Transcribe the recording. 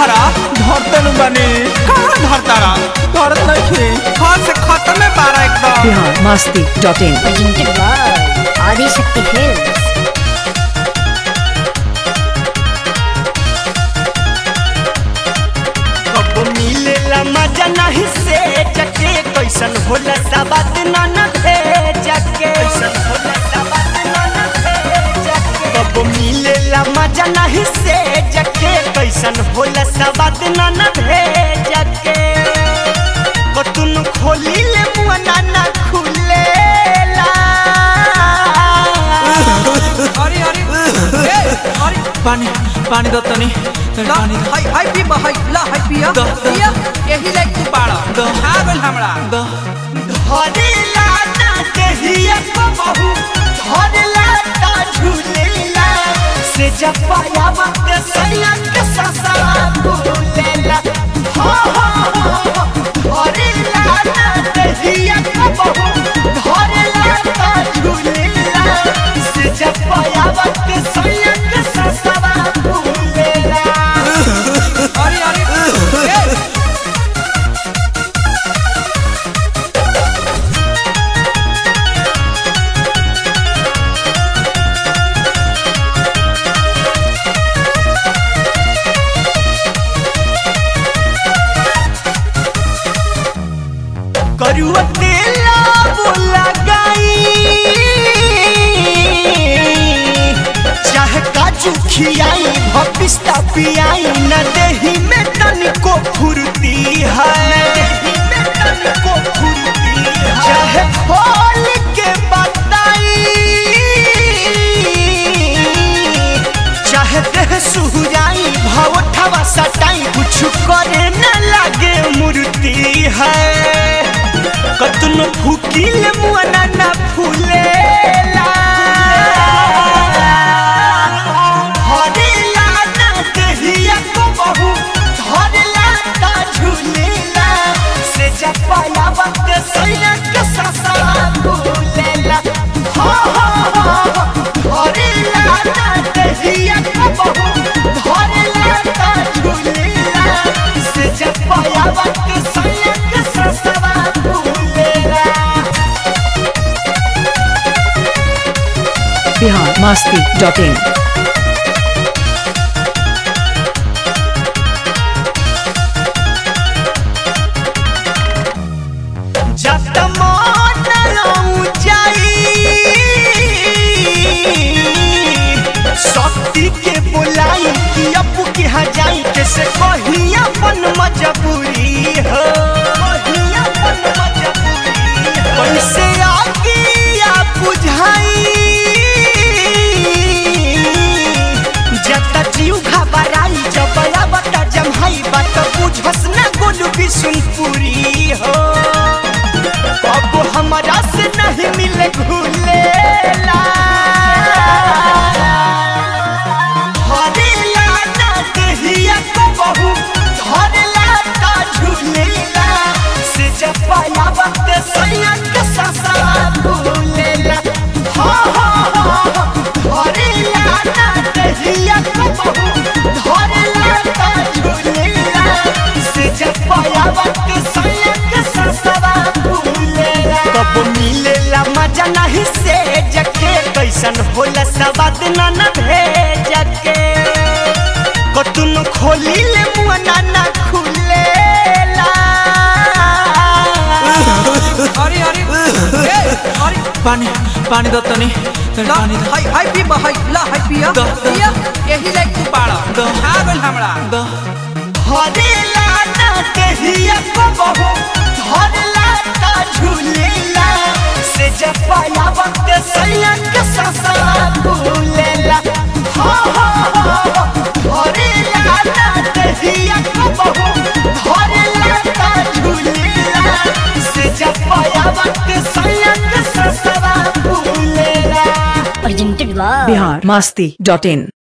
धरा धरते नु बनी कहाँ धरतारा धरत नहीं हाँ से खत्म है बारा एकदम Bihar Masti dot in presented by Adi Shakti Films. कब मिलेला मजा नहीं से जके कैसन होला सबात न न भेजके कैसन होला सबात न न भेजके कब मिलेला मजा नहीं से जके कैसन होला सबात न न भेजके कतुन खोली ले मुआ ना ना खुलेला अरे अरे ए अरे पानी पानी दत तनी ला पानी द हाय हाय पी हाय ला हाय पिया द, द, पिया यही लाइक तू बाड़ा द। आ गइल हमरा द धरेला ना देहिया को बहू धरेला ता झूलेला से जब पाया वक्त सैया के ससा भूलेला हो हो हो धरेला ना देहिया को बहू धरेला ता झूलेला से जब पाया वक्त सैया के ससा भूलेला अरे अरे ए करुआ तेला बोला गाई चाहे काजू खियाई भपिस्ता पियाई न देही में तनिको फुर्ती है न देही में तनिको फुर्ती है चाहे खोल के बताई चाहे देह सुहुराई भाव ठवा सटाई कुछ करे न लागे मूर्ति है कतनो फूकिल मुआना ना फूलेला हरेला ना देहिया को बहू धरेला ता झूलेला से जपाया वक्त सैया के ससा भूलेला हो हो हो हरेला ना देहिया को बहू धरेला ता झूलेला से जपाया वक्त सैया के ससा भूलेला बिहार मस्ती डॉट इन जब मन ऊंचाई शक्ति के बुलाई कि अपू के हजाई कैसे कही अपन मजबूरी हो कही अपन मजबूरी हो। कैसे आगे या बुझाई जता जीव घबराई जब बता जमहाई बात बुझस ना गोलू भी सुन पूरी हो अब हमारा से नहीं मिले घुलेला हरेला ना देहिया को बहू धरेला ता झूलेला से जब पाया वक्त सैया के ससा भूलेला हो हो हो हरेला ना देहिया को बहू धरेला ता झूलेला से जब पाया वक्त सैया के ससा भूलेला कब मिलेला मजा नहीं से जके कैसन होला सवाद न न भेजके कतुन खोली ले मुआ ना ना खुलेला अरे अरे ए अरे पानी पानी दत तनी ला पानी द हाय हाय पी हाय ला हाय पिया द, द। पिया यही लाइक तू बाड़ा द। आ गइल हमरा द हरेला ना देहिया को बहू धरेला ता झूलेला से जब पाया वक्त सैया के ससा भूलेला हो हो हो हरेला ना देहिया को बहू धरेला ता झूलेला से जब पाया वक्त सैया के ससा भूलेला Presented by Bihar Masti dot in